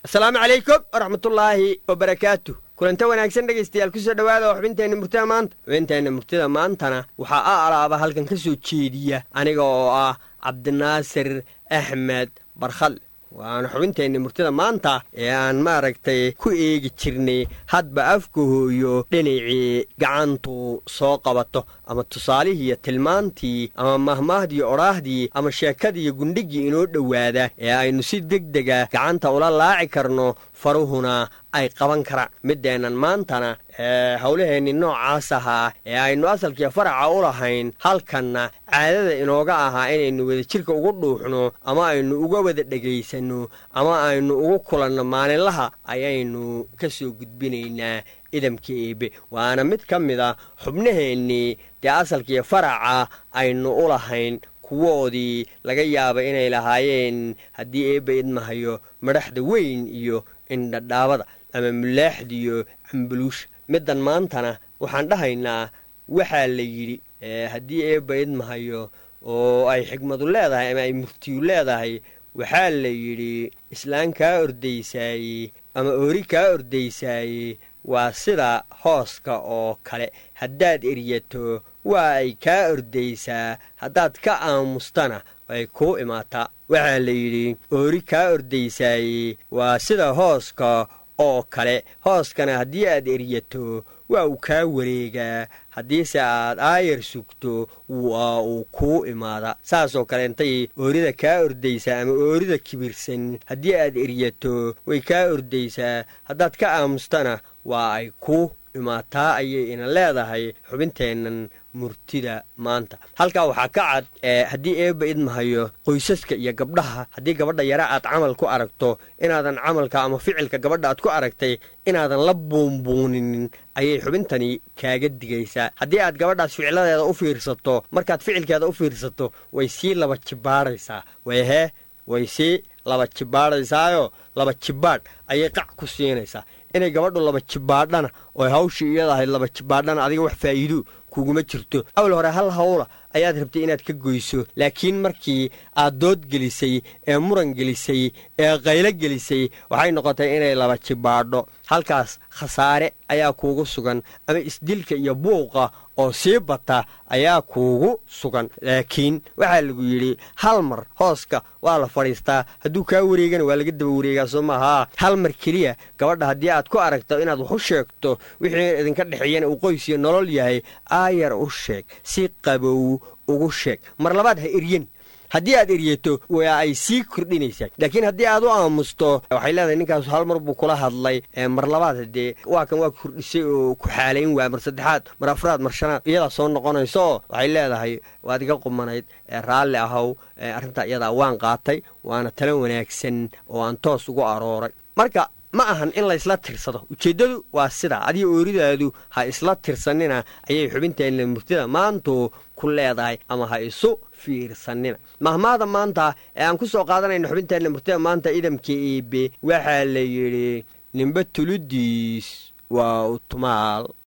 asalaamu calaykum waraxmatullaahi wabarakaatu kulanta wanaagsan dhegaystayaal kusoo dhowaada oo xubinteenna murtida maanta xubinteenna murtida maantana waxaa a alaaba halkan ka soo jeediya aniga oo ah cabdinaasir axmed barkhadle waana xubinteenna murtida maanta ee aan maaragtay ku eegi jirnay hadba afka hooyo dhinacii gacantu soo qabato ama tusaalihii iyo tilmaantii ama mahmaahdii odhaahdii ama sheekadiiyo gundhigii inoo dhowaada ee aynu si degdega gacanta ula laaci karno faruhuna ay qaban karaan middeennan maantana ee howlaheenni noocaas ahaa ee aynu asalkiiyo faraca u lahayn halkanna caadada inooga ahaa inaynu wadajirka ugu dhuuxno ama aynu uga wada dhegaysanno ama aynu ugu kulanno maalinlaha ayaynu ka soo gudbinaynaa idamka eebe waana mid ka mid a xubnaheennii dee asalkiiyo faraca aynu u lahayn kuwoodii laga yaaba inay lahaayeen haddii eebba idmahayo madhaxda weyn iyo indhadhaabada ama mulaaxda iyo cambuluusha middan maantana waxaan dhahaynaa waxaa la yidhi haddii eebba idmahayo oo ay xigmadu leedahay ama ay murtiyu leedahay waxaa la yidhi islaan kaa ordaysaayey ama oori kaa ordaysaayey waa sida hooska oo kale haddaad eryato waa ay kaa ordaysaa haddaad ka aamustana ay kuu imaataa waxaa la yidhi oori kaa ordaysaayey waa sida hooska oo kale hooskana haddii aad eryato waa uu kaa wareegaa haddiise aad aayar sugto waa uu kuu imaada saasoo kale intay oorida kaa ordaysaa ama oorida kibirsan haddii aad eryato way kaa ordaysaa haddaad ka aamustana waa ay kuu imaataa ayay ina leedahay xubinteennan murtida maanta halkaa waxaa ka cad haddii eebba idmahayo qoysaska iyo gabdhaha haddii gabadha yara aad camal ku aragto inaadan camalka ama ficilka gabadha aad ku aragtay inaadan la buunbuuninin ayay xubintani kaaga digaysaa haddii aad gabadhaas ficiladeeda u fiirsato markaad ficilkeeda u fiirsato way sii laba jibaadhaysaa way hee way sii laba jibaadhaysaayo laba jibaadh ayay qac ku siinaysaa inay gabadhu laba jibaadhana oo hawshii iyada ahayd laba jibaadhana adiga wax faa'iido kuguma jirto awal hore hal hawla ayaad rabtay inaad ka goyso laakiin markii aad dood gelisay ee muran gelisay ee qaylo gelisay waxay noqotay inay laba jibaadho halkaas khasaare ayaa kuugu sugan ama isdilka iyo buuqa oo sii bata ayaa kuugu sugan laakiin waxaa lagu yidhi hal mar hooska waa la fadhiistaa hadduu kaa wareegana waa laga daba wareegaa soo maahaa hal mar keliya gabadha haddii aad ku aragto inaad wax u sheegto wixii idinka dhexeeyana uu qoys iyo nolol yahay aayar u sheeg si qabow ugu sheeg mar labaad ha eryan haddii aad eryato waa ay sii kordhinaysaa laakiin haddii aad u aamusto waxay leedahay ninkaas hal mar buu kula hadlay mar labaad hadee waa kan waa kordhisay oo ku xaalayn waaya mar saddexaad mar afraad mar shanaad iyadaa soo noqonayso waxay leedahay waad iga qumanayd raalli ahow arrintaa iyadaa waan qaatay waana talo wanaagsan oo aan toos ugu arooray marka ma ahan in la isla tirsado ujeeddadu waa sidaa adiga ooridaadu ha isla tirsanina ayay xubinteenna murtida maantu ku leedahay ama ha isu fiirsanina mahmaada maanta ee aan ku soo qaadanayno xubinteenna murtida maanta idamka eebe waxaa la yidhi nimbe tuludiis waa utumaal